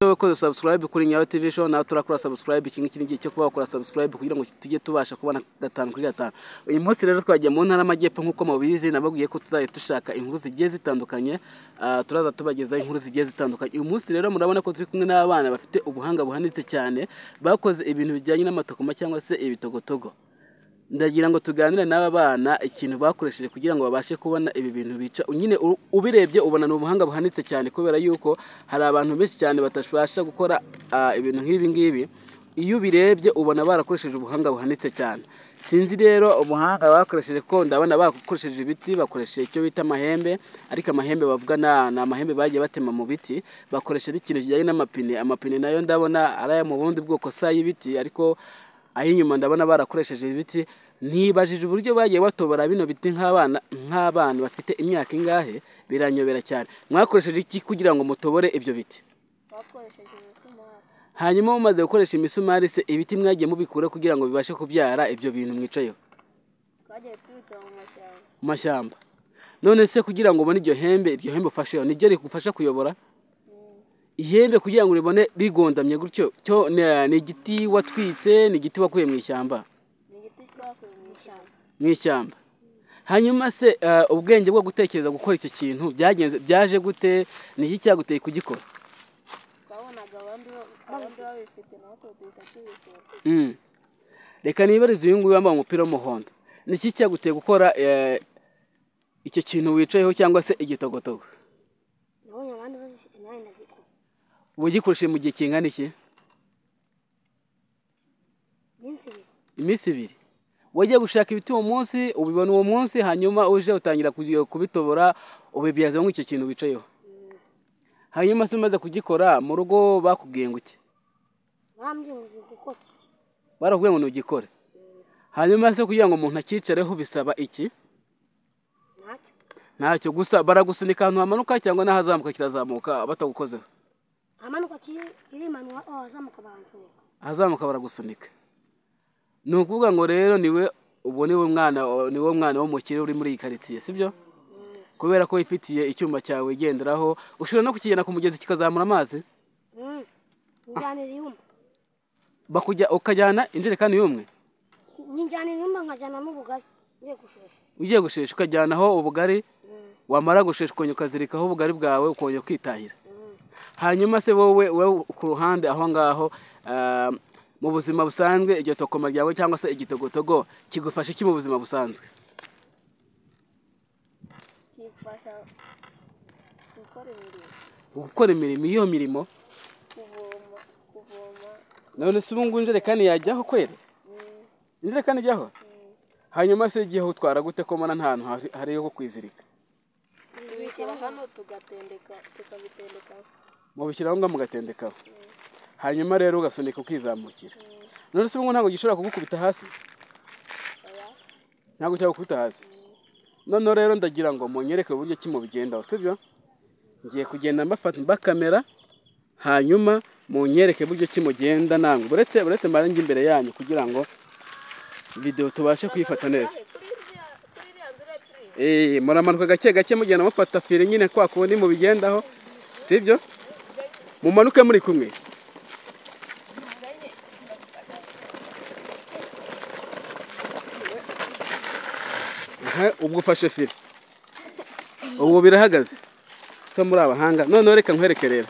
wakoze subscribe kuri nyawe tv show nawe turakora subscribe iki ngiki ni igihe cyo kuba wakora subscribe kugira ngo tujye tubasha kubona gatanu kuri gatanu uyu munsi rero twagiye mu ntara y'amajyepfo nk'uko mubizi nababwiye ko tuzajya dushaka inkuru zigiye zitandukanye Ah, turaza tubagezaho inkuru zigiye zitandukanye uyu munsi rero murabona ko turi kumwe n'abana bafite ubuhanga buhanitse cyane bakoze ibintu bijyanye n'amatokoma cyangwa se ibitogotogo ndagira ngo tuganire n'aba bana ikintu bakoresheje kugira ngo babashe kubona ibi bintu bica nyine u- ubirebye ubona ni ubuhanga buhanitse cyane kubera yuko hari abantu benshi cyane batabasha gukora ah, ibintu nk'ibi ngibi iyo ubirebye ubona barakoresheje ubuhanga buhanitse cyane sinzi rero ubuhanga bakoresheje ko ndabona bakoresheje ibiti bakoresheje icyo bita amahembe ariko amahembe bavuga na- ni amahembe bagiye batema mu biti bakoresheje ikintu kijyanye n'amapine amapine nayo ndabona ari ayo mu bundi bwoko si ay'ibiti ariko ay'inyuma ndabona barakoresheje ibiti nibajije uburyo bagiye batobora bino biti nk'abana nk'abana bafite imyaka ingahe biranyobera cyane mwakoresheje iki kugira ngo mutobore ibyo biti bakoresheje imisumari hanyuma mumaze gukoresha imisumari se ibiti mwagiye mubikura kugira ngo bibashe kubyara ibyo bintu mwicayeho twagiye tubitaba mu mashyamba mu mashyamba none se kugira ngo ubone iryo hembe iryo hembe ufasheho niryo rigufasha kuyobora ihembe kugira ngo uribone rigondamye gutyo cyo ni- ni igiti watwitse ni igiti wakuye mu ishyamba ni igiti twakuye mu ishyamba mu ishyamba hanyuma se eh, ubwenge bwo gutekereza gukora icyo kintu byagenze byaje gute ni iki cyaguteye kugikora twabonaga abandi ba- abandi babifite natwe duhita tubikora Mm. reka nibarize uyu nguyu wambaye umupira w'umuhondo ni iki cyaguteye gukora eh, icyo kintu wicayeho cyangwa se igitogotogo nabonye abandi babifite nawe ndagikora wagikoresheje mu gihe kingana iki iminsi ibiri iminsi ibiri wajya gushaka ibiti uwo munsi ubibona uwo munsi hanyuma uje utangira kugi- kubitobora ubibyazamo icyo kintu wicayeho hanyuma se umaze kugikora mu rugo bakubwiye ngo iki bambye ngo uzi gukora barakubwiye ngo ntugikore hanyuma se kugira ngo umuntu acyicareho bisaba iki ntacyo ntacyo gusa baragusunika ahantu hamanuka cyangwa n'ahazamuka kirazamuka batagukozeho amanuka kiri- kirimanwa oh, azamuka baransunika ahazamuka baragusunika ni ukuvuga ngo rero niwe ubu niwe mwana niwe mwana w'umukire uri muri iyi karitsiye sibyo kubera ko wifitiye icyuma cyawe wigenderaho ushobora no kukigenda ku mugezi kikazamura amazi Mm. njyanira ihuma bakujya ukajyana injerekani y'umwe njyanira ihuma nkajyana n'ubugari ngiye gushusha ugiye gushesha ukajyanaho ubugari wamara gushesha ukongera ukazirikaho ubugari bwawe ukongera ukitahira hanyuma se wowe wowe ku ruhande aho ngaho ah, mu buzima busanzwe iryo tokoma ryawe cyangwa se igitogotogo kigufasha iki mu buzima busanzwe kifasha gukora imirimo gukora imirimo iyo mirimo kuvoma kuvoma none se ubu ngubu injerekani yajyaho kwera injerekani ijyaho hanyuma se igihe utwara gute ko mbona nta hantu hari- hari yo kwizirika tubishyira hano tugatendeka tukabitendekaho mubishyiraho ngaho mugatendekaho hanyuma rero ugasunika ukizamukira none se ubungubu ntabwo gishobora kugukubita hasi ntabwo cyagukubita hasi noneho rero ndagira ngo munyereke uburyo ki mubigendaho sibyo ngiye kugenda mbafata mbakamera hanyuma munyereke uburyo ki mugenda ntabwo uretse uretse marangi imbere yanyu kugira ngo videwo tubashe kuyifata neza Eh, muramanuka gake gake mugenda mufata fire nyine kwa kundi mubigendaho sibyo mumanuke muri kumwe Aha, ubwo ufashe fire ubu birahagaze sita muri abahanga noneho reka nkwerekerera